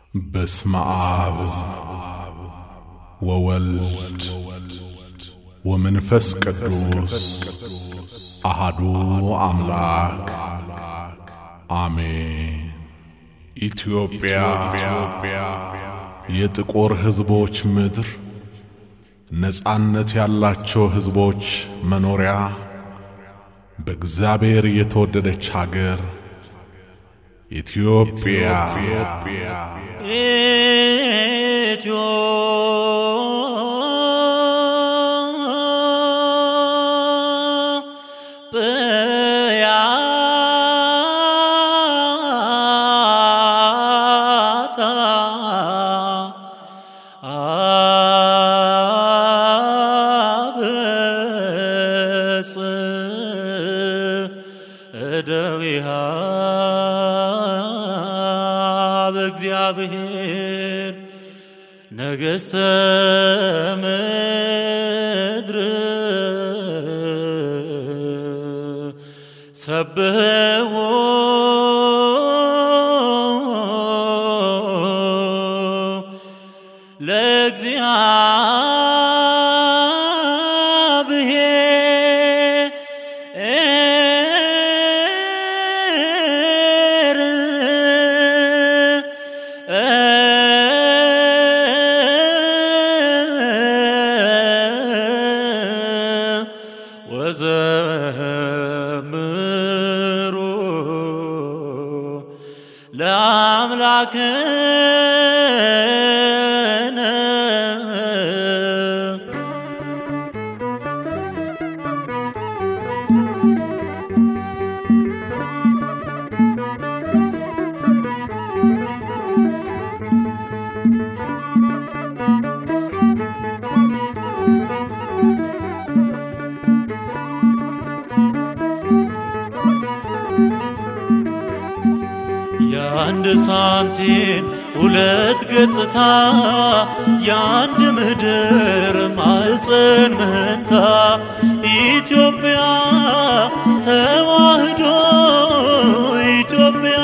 በስመ አብ ወወልድ ወመንፈስ ቅዱስ አሃዱ አምላክ አሜን። ኢትዮጵያ የጥቁር ሕዝቦች ምድር፣ ነጻነት ያላቸው ሕዝቦች መኖሪያ፣ በእግዚአብሔር የተወደደች አገር ኢትዮጵያ ኢትዮጵያ አብጽ እደዊሃ በእግዚአብሔር ነገሥተ ምድር ሰብሕዎ ወዘምሩ ለአምላክነ የአንድ ሳንቲም ሁለት ገጽታ የአንድ ምድር ማዕፀን መንታ ኢትዮጵያ ተዋህዶ ኢትዮጵያ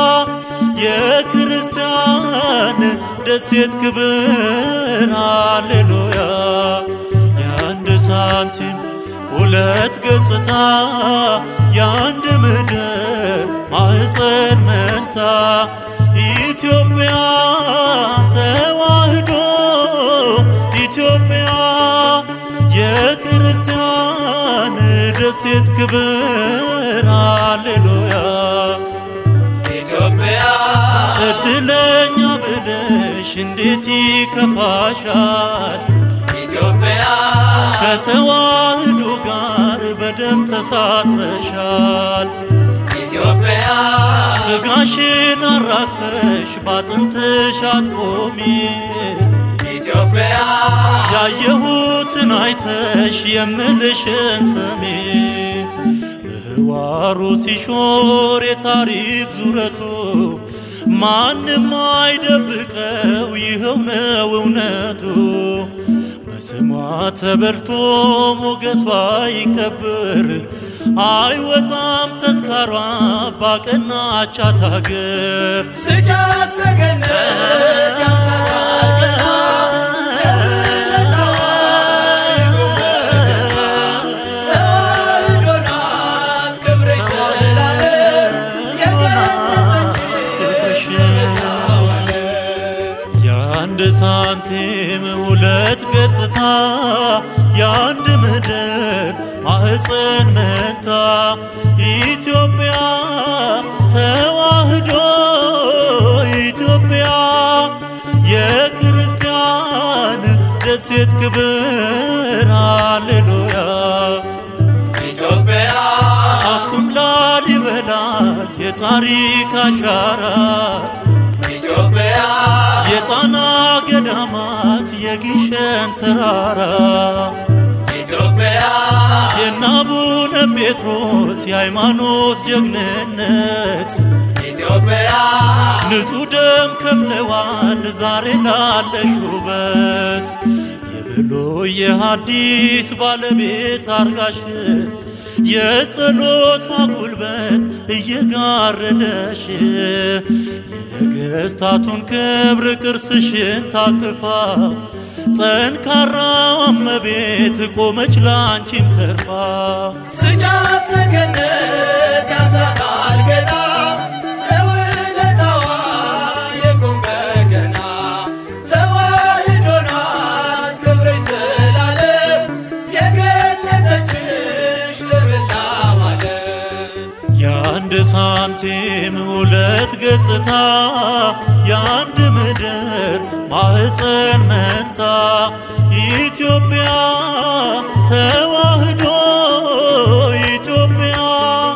የክርስቲያን ደሴት ክብር ሃሌሉያ የአንድ ሳንቲም ሁለት ገጽታ የአንድ ምድር ማዕፀን መንታ ኢትዮጵያ ተዋህዶ ኢትዮጵያ የክርስቲያን ደሴት ክብር ሃሌሉያ ኢትዮጵያ እድለኛ ብለሽ እንዴት ይከፋሻል ኢትዮጵያ ከተዋህዶ ጋር በደም ተሳትፈሻል ኢትዮጵያ ስጋሽን አራግፈሽ ባጥንትሽ አትቆሚ ኢትዮጵያ ያየሁትን አይተሽ የምልሽን ስሚ ምህዋሩ ሲሾር የታሪክ ዙረቱ ማንም አይደብቀው ይኸው ነው እውነቱ በስሟ ተበልቶ ሞገሷ ይከብር አይወጣም ተዝካሯ ባቀናቻት አገር ስጫት ሰገነት ያንሰራልና ለውለታዋ ይጎበኛል። ተዋህዶ ናት ክብርሽ ዘላለም የገለጠችሽ የአንድ ሳንቲም ሁለት ገጽታ የአንድ ምድር ማዕፀን መንታ ኢትዮጵያ ተዋህዶ ኢትዮጵያ የክርስቲያን ደሴት ክብር ሃሌሉያ ኢትዮጵያ አክሱም ላሊበላ የታሪክ አሻራ ኢትዮጵያ የጣና ገዳማት የግሸን ተራራ ኢትዮጵያ የናቡነ ጴጥሮስ የሃይማኖት ጀግንነት ኢትዮጵያ ንጹሕ ደም ከፍለዋል ዛሬ ላለሽ ውበት የብሉይ የሐዲስ ባለቤት አርጋሽ የጸሎቷ ጉልበት እየጋረደሽ የነገሥታቱን ክብር ቅርስሽን ታቅፋ ጠንካራዋ እመቤት ቆመች ላንቺም ተርፋ ስጫት ሰገነት ያንሳታል ገና ለውለታዋ የቁም በገና ተዋሕዶ ናት ክብርሽ ዘላለም የገለጠችሽ ለመላው ዓለም የአንድ ሳንቲም ሁለት ገጽታ የአንድ ምድር ማህፀን መንታ ኢትዮጵያ ተዋሕዶ ኢትዮጵያ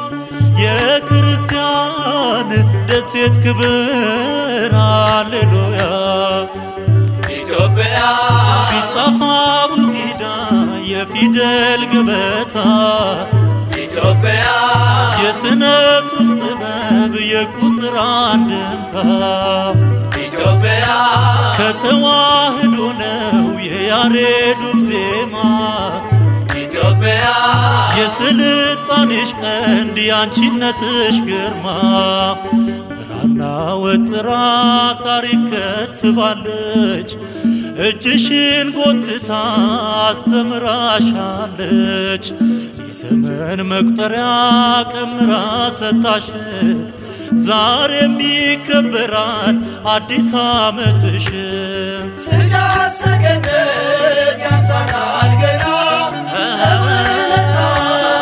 የክርስቲያን ደሴት ክብር ሃሌሉያ ኢትዮጵያ ቢጻፋ ቡጊዳ የፊደል ገበታ ኢትዮጵያ የስነ ጽሑፍ ጥበብ የቁጥር አንድምታ ኢትዮጵያ ከተዋህዶ ነው የያሬዱብ ዜማ ኢትዮጵያ የስልጣኔሽ ቀንድ የአንቺነትሽ ግርማ ብራና ወጥራ ታሪክ ከትባለች እጅሽን ጎትታ አስተምራሻለች የዘመን መቁጠሪያ ቀምራ ሰጣሽ ዛሬም ይከበራል አዲስ ዓመትሽ ስጫት ሰገነት ያንሳታል ገና ለውለታዋ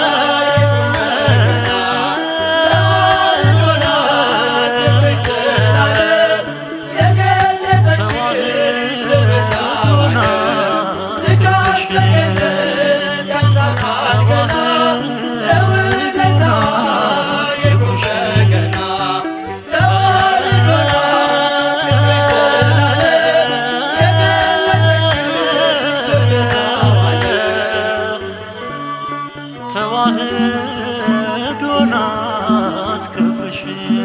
የቁም በገና ተዋሕዶ ናት ክብርሽ ዘላለም የገለጠችሽ ለመላው ዓለም ስጫት ሰገነት ያንሳታል ገና ለውለታዋ የቁም በገና ተዋሕዶ ናት ክብርሽ ዘላለም የገለጠችሽ ለመላው ዓለም ተዋህዶ ናት ክብርሽ